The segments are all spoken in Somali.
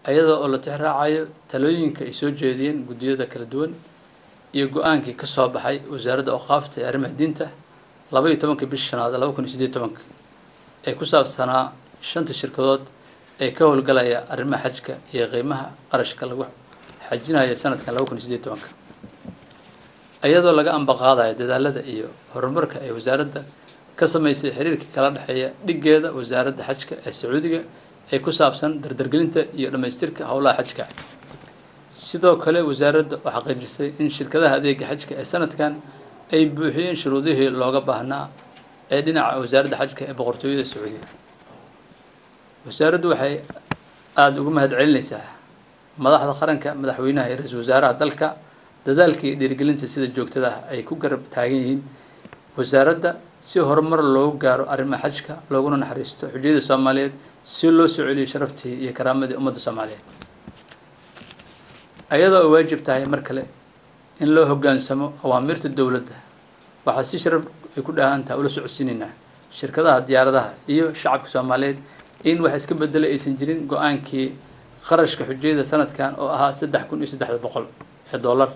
ayadoo oo la tixraacayo talooyinka ay soo jeediyeen guddiyada kala duwan iyo go-aankii ka soo baxay wasaaradda awqaafta ee arrimaha diinta laba iyo tobankii bisha shanaad laba kun iyo sideed tobanka ee ku saabsanaa shanta shirkadood ee ka howlgalaya arrimaha xajka iyo qiimaha qarashka lagu xajinayo sanadkan laba kun iyo sideed tobanka iyadoo laga ambaqaadayo dadaalada iyo horumarka ay wasaaradda ka samaysay xiriirka kala dhexeeya dhiggeeda wasaaradda xajka ee sacuudiga ee ku saabsan dardargelinta iyo dhammaystirka howlaha xajka sidoo kale wasaaradda oo xaqiijisay in shirkadaha adeega xajka ee sanadkan ay buuxiyeen shuruudihii looga baahnaa ee dhinaca wasaaradda xajka ee boqortooyada sacuudiga wasaaraddu waxay aada ugu mahad celinaysaa madaxda qaranka madaxweynaha iyo ra-iisul wasaaraha dalka dadaalka iyo dhiirigelinta sida joogtada ah ay ku garab taagan yihiin wasaaradda si horumar loogu gaaro arrimaha xajka looguna naxariisto xujiyada soomaaliyeed si loo soo celiyo sharaftii iyo karaamadii ummadda soomaaliyeed ayadoo ay waajib tahay mar kale in loo hoggaansamo awaamirta dowladda waxaa si sharaf ay ku dhahantaha ula socodsiinaynaa shirkadaha diyaaradaha iyo shacabka soomaaliyeed in wax iska bedelay aysan jirin go-aankii qarashka xujiyada sanadkan oo ahaa saddex kun iyo saddexda boqol ee dollar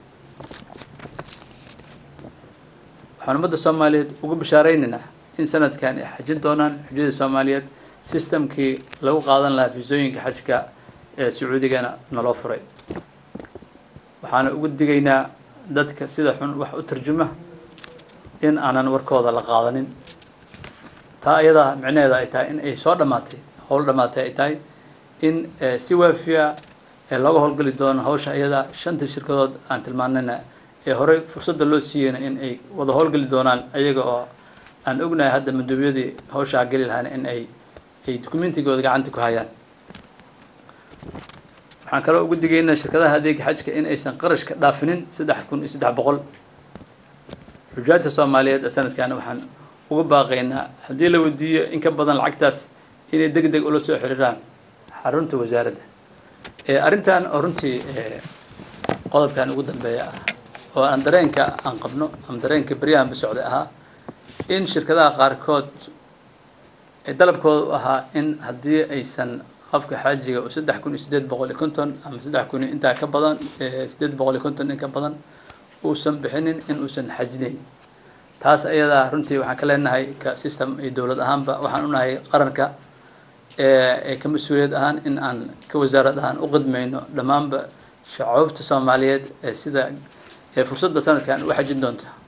waxaan ummadda soomaaliyeed ugu bashaareynayna in sanadkan ay xajin doonaan xujiyada soomaaliyeed sistamkii lagu qaadan lahaa fiisooyinka xajka ee sacuudigana naloo furay waxaana ugu digaynaa dadka sida xun wax u tarjuma in aanan warkooda la qaadanin taa ayadaa micnaheeda ay tahay in ay soo dhammaatay howl dhammaatay ay tahay in si waafiya ee looga howlgeli doono hawsha ayadaa shanta shirkadood aan tilmaanayna ee horey fursadda loo siiyeyna in ay wada howlgeli doonaan ayaga oo aan ognahay hadda maduubyadii hawshaa geli lahaana in ay ay dukumentigooda gacanta ku hayaan waxaan kaloo ugu digaynaa shirkadaha adeega xajka in aysan qarashka dhaafinin saddex kun iyo saddex boqol xujaajta soomaaliyeed ee sanadkaana waxaan uga baaqaynaa haddii la weydiiyo in ka badan lacagtaas inay deg deg ula soo xiriiraan xarunta wasaaradda arrintan oo runtii qodobkan ugu dambeeya ah oo aan dareenka aan qabno ama dareenka beryahanba socday ahaa in shirkadaha qaarkood dalabkooda u ahaa in haddii aysan qofka xaajiga oo saddex kun iyo sideed boqol iyo konton ama saddex kun iyo intaa ka badan sideed boqol iyo konton in ka badan uusan bixinin in uusan xajinayn taas ayadaa runtii waxaan ka leenahay ka system iyo dowlad ahaanba waxaan unahay qaranka ee ka mas-uuliyad ahaan in aan ka wasaarad ahaan u qidmayno dhammaanba shacoobta soomaaliyeed ee sida ee fursadda sanadkan u xajin doonta